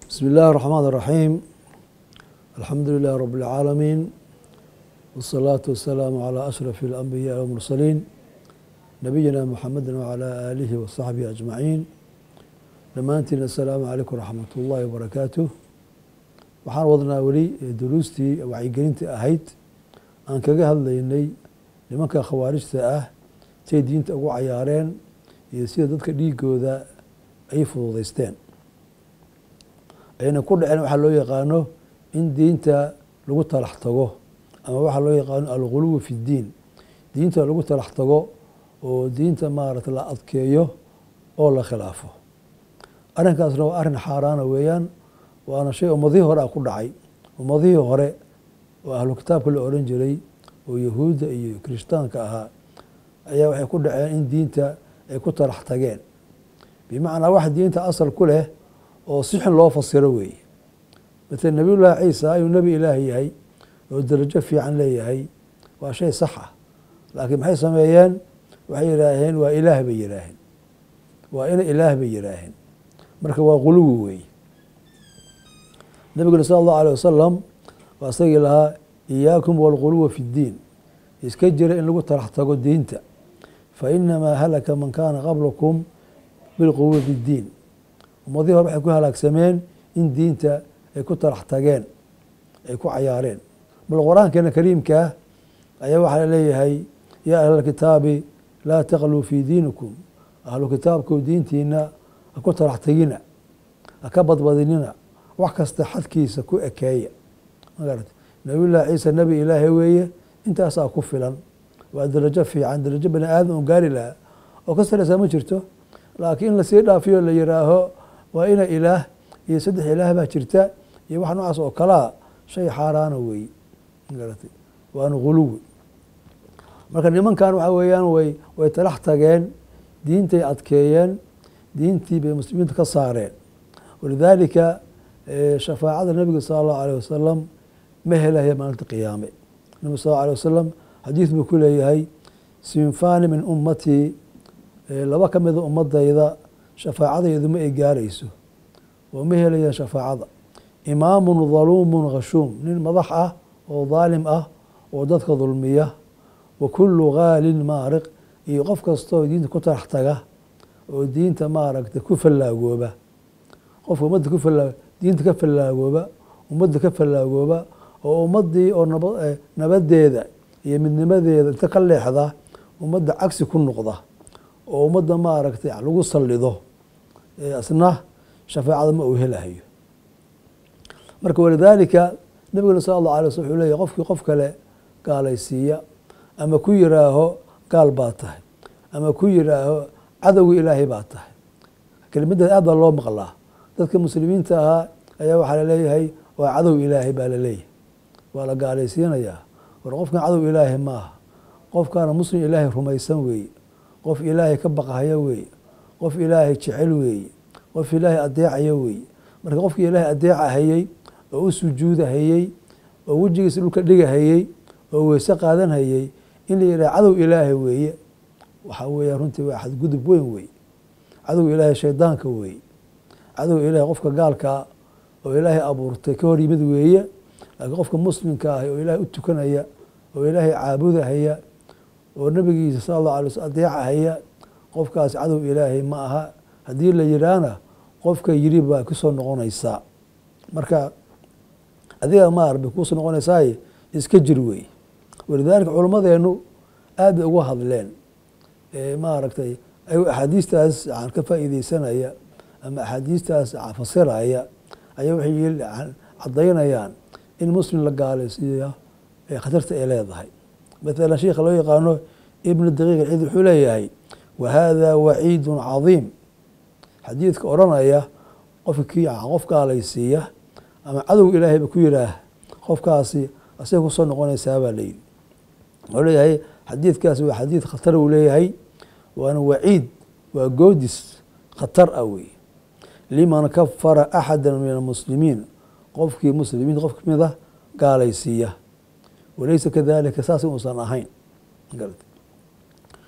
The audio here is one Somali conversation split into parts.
بسم الله الرحمن الرحيم الحمد لله رب العالمين والصلاة والسلام على أشرف الأنبياء والمرسلين نبينا محمد وعلى آله وصحبه أجمعين dhammaantiin asalaamu calaykum waraxmat ullaahi wabarakaatuh waxaan wadnaa weli duruustii wacyigelinta ahayd aan kaga hadlaynay nimanka khawaarijta ah say diinta ugu cayaareen iyo sida dadka dhiigooda ay fududaysteen ayna ku dhaceen waxaa loo yaqaano in diinta lagu talax tago ama waxaa loo yaqaano alghuluwi fi ddiin diinta lagu talax tago oo diinta maarata la adkeeyo oo la khilaafo arrinkaasna waa arrin xaaraana weeyaan waana shay ummadihii hore a ku dhacay ummadihii hore oo ahlu kitaabka la oran jiray oo yahuudda iyo kirishtaanka ahaa ayaa waxay ku dhaceen in diinta ay ku talax tageen bimacnaa wax diinta asal ku leh oo si xun loo fasiro weeye matala nebiyullaahi ciisa ayuu nebi ilaah yahay oo darajo fiican leeyahay waa shay sax ah laakiin maxay sameeyeen waxay yidhaaheen waa ilaah bay yidhaaheen waa ina ilaah bay yidhaaheen marka waa guluwi weeye nabiguna sala allahu alيh wasalam waa isagii lahaa iyaakum walguluwa fi ddiin iska jira in lagu talax tago diinta fainamaa halaka man kaana qablakum bilquwi fi ddiin ummadihii hore waxay ku halaagsameen in diinta ay ku talax tageen ay ku cayaareen bal qur-aankeena kariimkaa ayaa waxaa leeyahay yaa ahla kitaabi laa taqluu fi diinikum ahlu kitaabku diintiina haku talax tegina haka badbadinina wax kasta xadkiisa ku ekeeya magarata nabiyullahi ciisa nebi ilaahay weeye intaasaa ku filan waa darajo fiican darajo bani aadam oo gaari lahaa oo ka sareysaa ma jirto laakiin in lasii dhaafiyo la yiraaho waa ina ilaah iyo saddex ilaah baa jirta iyo wax noocaas oo kalaa shay xaaraana weeye magarata waana guluwi marka nimankan waxa weeyaan way way talax tageen diintay adkeeyeen diintii bay muslimiinta ka saareen walidaalika shafaacada nabiga sala allahu alيh wasalam ma helaya maalinta qiyaame nabig sal alه alيه wasalam xadiid buu ku leeyahay sinfani min ummatii laba ka mida ummadayda shafaacadaydu ma ay gaarayso oo ma helayaan shafaacada imaamun daluumun khashuum nin madax ah oo daalim ah oo dadka dulmiya wa kulu gaalin maariq iyo qof kastoo diinta ku tarax taga oo diinta maaragta ku fallaagooba qofka ummadda ku fallaa diinta ka fallaagooba ummadda ka fallaagooba oo ummaddii oo naba nabadeeda iyo midnimadeeda inta ka leexda ummadda cagsi ku noqda oo ummadda maaragtay lagu sallido isna shafaacada ma uu helahayo marka walidaalika nabiguna sala allahu alay sl wuxuu leeyahy qofkii qof kale gaalaysiiya ama ku yiraaho gaal baa tahay ama ku yiraaho cadowga ilaahay baa tahay kelimadaas aad baa loo maqlaa dadka muslimiinta ahaa ayaa waxaa laleeyahay waa cadow ilaahay baa laleeyahay waa la gaalaysiinayaa war qofkan cadow ilaahay maaha qofkaana muslim ilaahay rumaysan weeye qof ilaahay ka baqahaya weeye qof ilaahay jecel weeye qof ilaahay adeecaya weeye marka qofkii ilaahay adeecahayey oo u sujuudahayey oo wejigiisa dhulka dhigahayey oo weyse qaadanhayey in la yidhaha cadow ilaahay weeye waxaa weeya runtii waa xadgudub weyn weeye cadow ilaahay shaydaanka weeye cadow ilaahay qofka gaalkaa oo ilaahay abuurtay ka hor yimid weeye laakiin qofka muslimka ah oo ilaahay u tukanaya oo ilaahay caabudahaya oo nabigiisa sala allahu alay slm adeecahaya qofkaas cadow ilaahay ma aha haddii la yidhaahna qofka yiri baa kusoo noqonaysaa marka adiga maar bay kuusoo noqonaysaaye iska jir weeye walidaalika culimmadeenu aad bay uga hadleen maaragtay axaadiistaas aan ka faa'iideysanaya ama axaadiistaas fasiraya ayaa waxay cadaynayaan in muslim la gaalaysiiya khatarta ay leedahay mathalan sheikha loo yaqaano ibnu daqiiq alcid wuxuu leeyahay wa hada waciidun cadiim xadiidka odhanaya qofka ki qof gaalaysiiya ama cadow ilaahayba ku yiraah qofkaasi asay kusoo noqonaysaa baa layidhi wuxuu leeyahay xadiidkaasi waa xadiid khatar uu leeyahay waana waciid waa goodis khatar ah wey liman kafara axada min almuslimiin qofkii muslimiinta qof kamid a gaalaysiiya walaysa kadalika saas uusan ahayn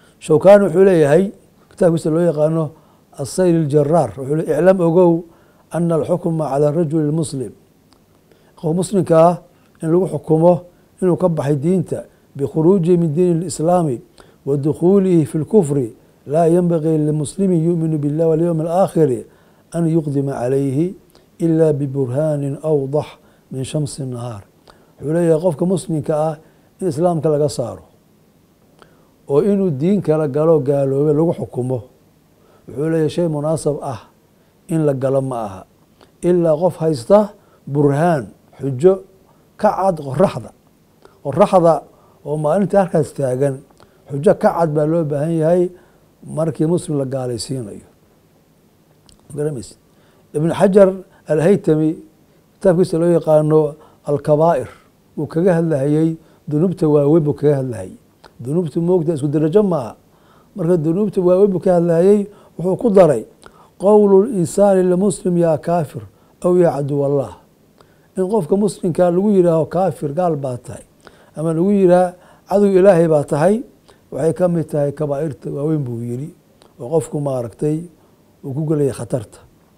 shawkani wuxuu leeyahay kitaabkiisa loo yaqaano asayl اljaraar wuxuu le iclam ogow ana alxukma calى rajuli اlmuslim qof muslimka ah in lagu xukumo inuu ka baxay diinta bikhuruujihi min diin اlislaami wa dukhuulihi fi اlkufri laa yenbagii limuslimi yuuminu biاllah walyowm اlaakhiri an yuqdima calayhi ila biburhaani awdax min shamsi nahaar wuxuu leeyahay qofka muslimka ah in islaamka laga saaro oo inuu diin kala galo gaaloobe lagu xukumo wuxuu leeyahay shay munaasab ah in la galo ma aha ilaa qof haysta burhaan xujo ka cad qoraxda qoraxda oo maalintii halkaas taagan xujo ka cad baa loo baahan yahay markii muslim la gaalaysiinayo garamaysid ibn xajar alhaytami kitaabkiisa loo yaqaano alkabaa'ir wuu kaga hadlahayey dunuubta waaweyn buu kaga hadlahayey dunuubta moogta isku darajo maaha marka dunuubta waaweyn buu ka hadlahayey wuxuu ku daray qowlu insaani limuslim yaa kaafir aw yaa caduw allah in qofka muslimka lagu yihaaho kaafir gaal baa tahay ama lagu yihaah cadow ilaahay baa tahay waxay ka mid tahay kabaa'irta waaweyn buu yidhi oo qofku maaragtay uu ku gelaya khatarta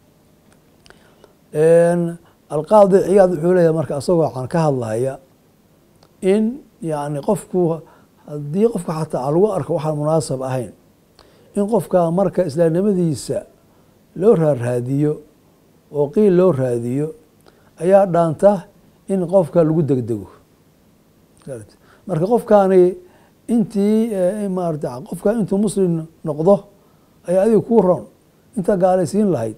alqaadi ciyaad wuxuu leeyahay marka asagoo aan ka hadlaya in yani qofku haddii qofka xataa lagu arko waxaan munaasab ahayn in qofka marka islaamnimadiisa loo raarraadiyo oo qiil loo raadiyo ayaa dhaanta in qofka lagu degdego marka qofkaani intii maarata qofka intuu muslim noqdo ayaa adiga kuu ron intaa gaalaysiin lahayd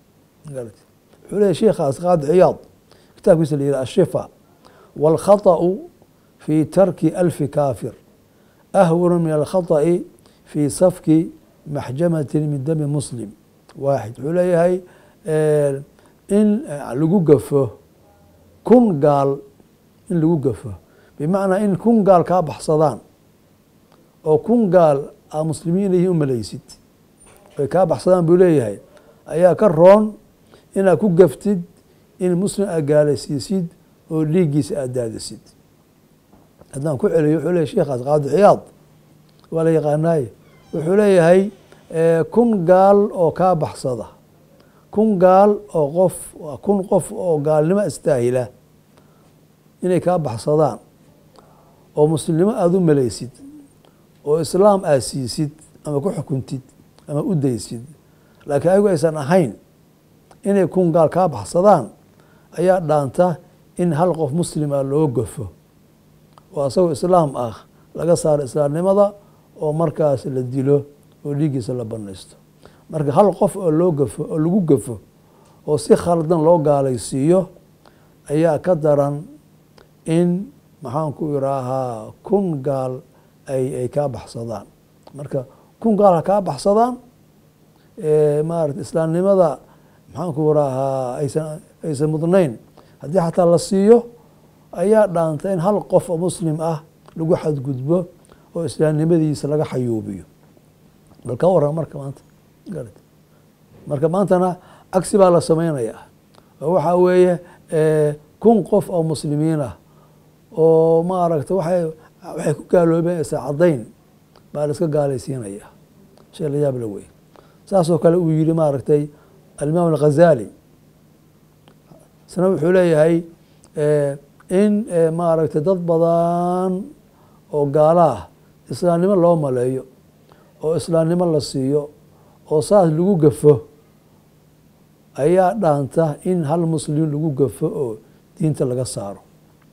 wuxuu leeyahy sheikhaas qaadi ciyaad kitaabkiisa la yihi ashifa wاlkhaطأu fi tarki alfi kaafir ahwanu min alkhaطأi fi safki maxjamati min dami muslim waaxid wuxuu leeyahay in lagu gafo kun gaal in lagu gafo bimacnaa in kun gaal kaa baxsadaan oo kun gaal aa muslimiin ihi u malaysid ay kaa baxsadaan buu leeyahay ayaa ka roon inaad ku gaftid in muslim aad gaalaysiisid oo dhiiggiisa aad daadisid haddaan ku celiyo wuxuu leyahy sheikhaas qaadi ciyaad waa la yaqaanaaye wuxuu leeyahay kun gaal oo kaa baxsada kun gaal oo qof kun qof oo gaalnimo istaahila inay kaa baxsadaan oo muslimnimo aada u malaysid oo islaam aad siisid ama ku xukuntid ama u daysid laakiin ayagu aysan ahayn inay kun gaal kaa baxsadaan ayaa dhaanta in hal qof muslima loo gafo oo asagoo islaam ah laga saaro islaamnimada oo markaas la dilo oo dhiiggiisa la banaysto marka hal qof oo loo gafo oo lagu gafo oo si khaldan loo gaalaysiiyo ayaa ka daran in maxaan ku iraahaa kun gaal ay ay kaa baxsadaan marka kun gaal ha kaa baxsadaan maarata islaamnimada maxaan ku iraahaa aysan aysan mudnayn haddii xataa la siiyo ayaa dhaanta in hal qof oo muslim ah lagu xadgudbo oo islaamnimadiisa laga xayuubiyo bal ka waran marka maanta marka maantana cagsi baa la samaynayaa oo waxaa weeye kun qof oo muslimiin ah oo maaragta waay waxay ku gaaloobeen isa caddayn baa la iska gaalaysiinaya shay la yaab la wey saasoo kale uu yihi maaragtay alimaam alghazali isna wuxuu leeyahay in maaragtay dad badan oo gaala ah islaamnimo loo maleeyo oo islaamnimo la siiyo oo saas lagu gafo ayaa dhaanta in hal muslim lagu gafo oo diinta laga saaro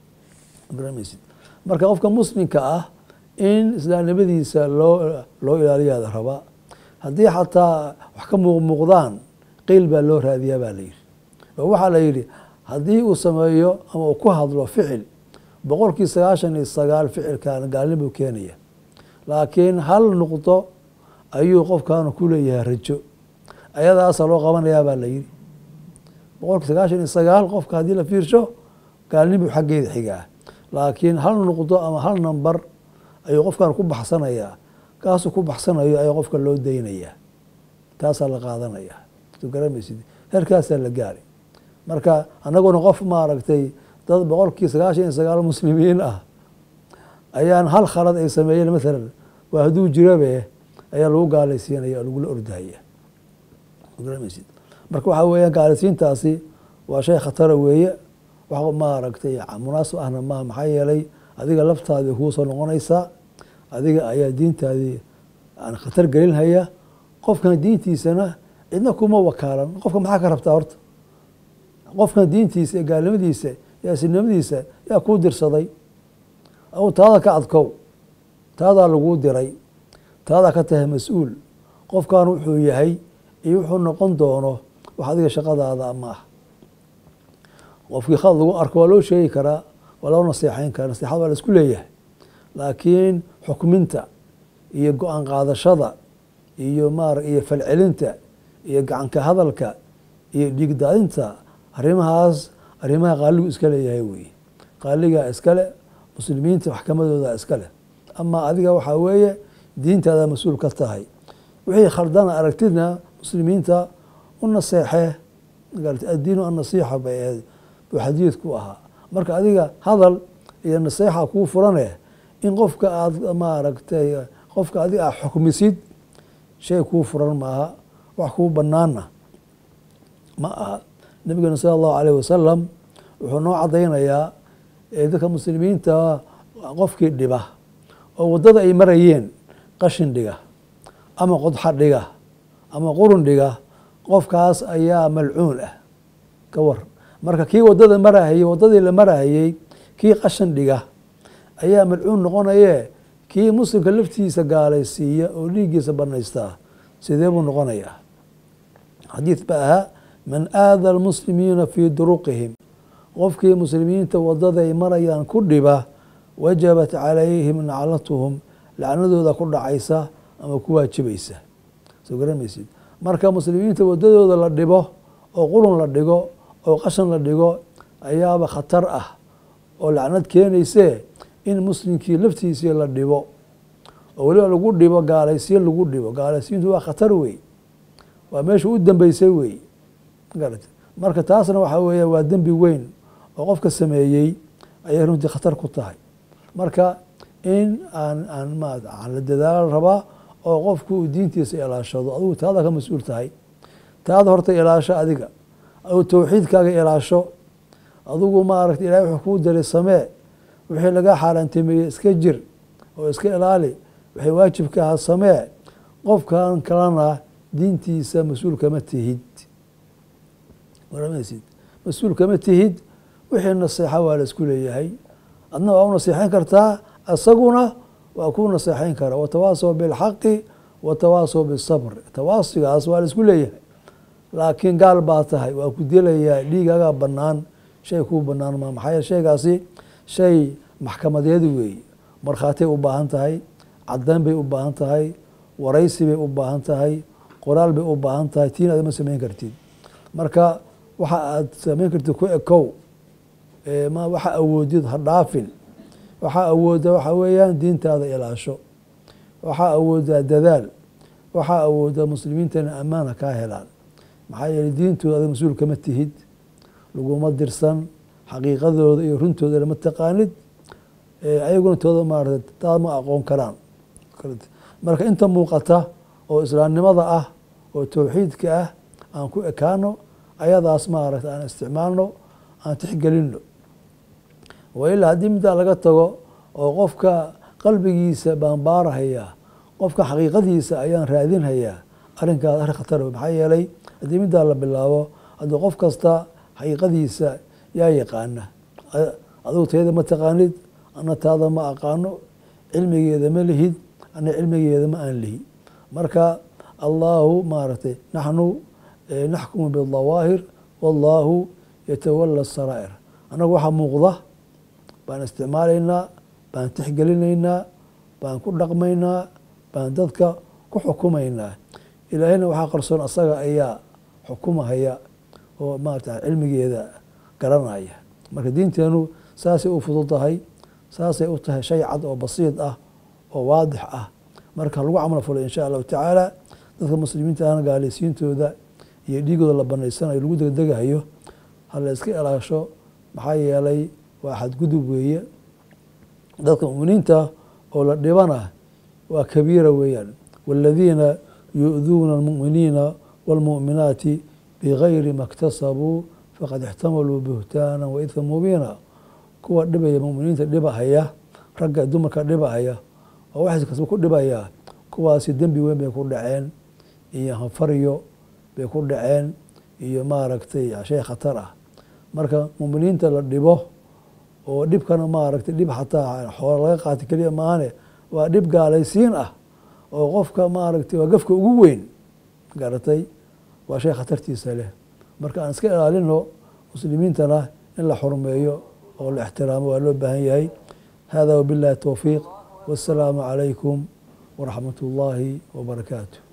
marka qofka muslimka ah in islaamnimadiisa loo loo ilaaliyaada rabaa haddii xataa wax ka muuqmuuqdaan qiil baa loo raadiyaa baa la yidhi oo waxaa la yidhi haddii uu sameeyo ama uu ku hadlo ficil boqolkii sagaashan iyo sagaal ficilkan gaalnin buu keenaya laakiin hal nuqdo ayuu qofkaanu ku leeyahay rajo ayadaasa loo qabanayaa baa la yidhi boqolkii sagaashan iyo sagaal qofka haddii la fiirsho gaalnin buu xaggeeda xigaa laakiin hal nuqdo ama hal namber ayuu qofkan ku baxsanayaa kaasuu ku baxsanayo ayaa qofka loo daynayaa taasaa la qaadanayaa soo garamaysid herkaasaa la gaari marka annaguna qof maaragtay dad boqolkii sagaashan iyo sagaal muslimiin ah ayaan hal khalad ay sameeyeen maalan waa hadduu jirabe ayaa lagu gaalaysiinaya oo lagula ordahaya garamaysid marka waxaa weeyaan gaalisiintaasi waa shay khatara weeye wax maaragtay munaasib ahna maaha maxaa yeelay adiga laftaadii kuu soo noqonaysaa adiga ayaa diintaadii aan khatar gelinhaya qofkan diintiisana cidna kuma wakaalan qofka maxaa ka rabtaa horta qofkan diintiisa ee gaalnimadiisa iyo asinimadiisa yaa kuu dirsaday aw taada ka adkow taadaa laguu diray taadaa ka tahay mas-uul qofkan wuxuu yahay iyo wuxuu noqon doono wax adiga shaqadaada ma ah qofkii khad lagu arko waa loo sheegi karaa waa loo naseexeyn karaa naseexad waa la isku leeyahay laakiin xukminta iyo go-aan qaadashada iyo maar iyo falcelinta iyo gacanka hadalka iyo dhiigdaadinta arrimahaas arrimaha qaaligu iska leeyahay weeye qaaligaa iskale muslimiinta maxkamadooda iskale ama adiga waxaa weeye diintaada mas-uul ka tahay wixii khaldana aragtidna muslimiinta u naseexee addiinu annasiixa bay ahayd buu xadiidku ahaa marka adiga hadal iyo naseexa kuu furane in qofka aada maaragtay qofka adiga aad xukmisid shay kuu furan maaha wax kuu banaanna ma aha nabigeena sala allahu alayh wasalam wuxuu noo cadaynayaa dadka muslimiinta qofkii dhiba oo waddada ay marayeen qashin dhiga ama qodxa dhiga ama qurun dhiga qofkaas ayaa malcuun ah ka war marka kii waddada marahayey waddadii la marahayey kii qashin dhiga ayaa malcuun noqonaye kii muslimka laftiisa gaalaysiiya oo dhiiggiisa banaystaa sidee buu noqonayaa xadiid ba ahaa man aada almuslimiina fii duruqihim qofkii muslimiinta waddada ay marayaan ku dhiba wajabat calayhim naclatuhum lacnadooda ku dhacaysa ama ku waajibaysa soo garamaysid marka muslimiinta waddadooda la dhibo oo qurun la dhigo oo qashan la dhigo ayaaba khatar ah oo lacnad keenayse in muslimkii laftiisii la dhibo oo weliba lagu dhibo gaalaysiin lagu dhibo gaalaysiintu waa khatar wey waa meesha u dambeysay wey marka taasna waxaa weeye waa dembi weyn oo qofka sameeyey ayay runtii khatar ku tahay marka in aan aan ma aan la dadaalo rabaa oo qofku uu diintiisa ilaashado adigu taada ka mas-uul tahay taada horta ilaasho adiga adigu towxiidkaaga ilaasho adigu maaragta ilahay wuxuu kuu diray samee wixii laga xaaraantimeeyey iska jir oo iska ilaali waxay waajibka ahaa samee qofkan kalena diintiisa mas-uul kama tihid waramaysid mas-uul kama tihid wixii naseexa waa la isku leeyahay adna waa u naseexeyn kartaa isaguna waa ku naseexeyn karaa watawaasaw bilxaqi watawaasaw bisabr tawaasigaas waa la isku leeyahay laakiin gaal baa tahay waa ku dilayaa dhiigaagaa banaan shay kuu banaan maa maxaa yeele shaygaasi shay maxkamadeed weeye markhaatiyay u baahan tahay caddayn bay u baahan tahay waraysi bay u baahan tahay qoraal bay u baahan tahay tiin aad ma samayn kartid marka waxa aad samayn kartid ku ekow ma waxa awoodid ha dhaafin waxaa awooda waxaa weeyaan diintaada ilaasho waxaa awoodaa dadaal waxaa awooda muslimiintana ammaana kaa helaan maxaa yeeley diintooda adag mas-uul kama tihid laguma dirsan xaqiiqadooda iyo runtooda lama taqaanid ayaguna tooda maarata taad ma aqoon karaan marka inta muuqata oo islaamnimada ah oo towxiidka ah aan ku ekaano ayadaas maaragta aan isticmaalno aan tixgelino wailaa haddii middaa laga tago oo qofka qalbigiisa baan baarahayaa qofka xaqiiqadiisa ayaan raadinhayaa arrinkaas arrin khatar maxaa yeelay haddii middaa la bilaabo haddii qof kasta xaqiiqadiisa yaa yaqaana adigu tayada ma taqaanid ana taada ma aqaano cilmigeeda ma lihid ana cilmigeeda ma aan lihi marka allahu maaragtay naxnu naxkumu bidawaahir wallahu yatawala saraa'ir annagu waxaa muuqda baan isticmaalaynaa baan tixgelinaynaa baan ku dhaqmaynaa baan dadka ku xukumaynaa ilaahayna waxaa qarsoon asaga ayaa xukumahaya oo maarata cilmigeeda garanaya marka diinteenu saasay u fudud tahay saasay u tahay shay cad oo basiid ah oo waadix ah marka lagu camal fulo insha allahu tacaala dadka muslimiinta ahna gaalaysiintooda iyo dhiigooda la banaysanayo lagu degdegahayo hala iska ilaasho maxaa yeelay waa xadgudub weeye dadka muminiinta oo la dhibana waa kabiira weeyaan wاladiina yu'duuna اlmu'miniina wاlmu'minaati bigayri ma اktasabuu faqad ixtamaluu buhtaana waidka mubiina kuwa dhibaya muminiinta dhibahaya ragga dumarka dhibahaya oo waxaas kasba ku dhibayaa kuwaasi dembi weyn bay ku dhaceen iyo hanfaryo bay ku dhaceen iyo maaragtay shay khatar ah marka muminiinta la dhibo oo dhibkana maaragtay dhib xataa xoolo laga qaata keliya maahane waa dhib gaalaysiin ah oo qofka maaragtay waa gafka ugu weyn garatay waa shay khatartiisa leh marka aan iska ilaalino muslimiintana in la xurmeeyo oo la ixtiraamo waa loo baahan yahay hada wabillahi towfiiq wassalaamu calaykum waraxmat ullaahi wabarakaatu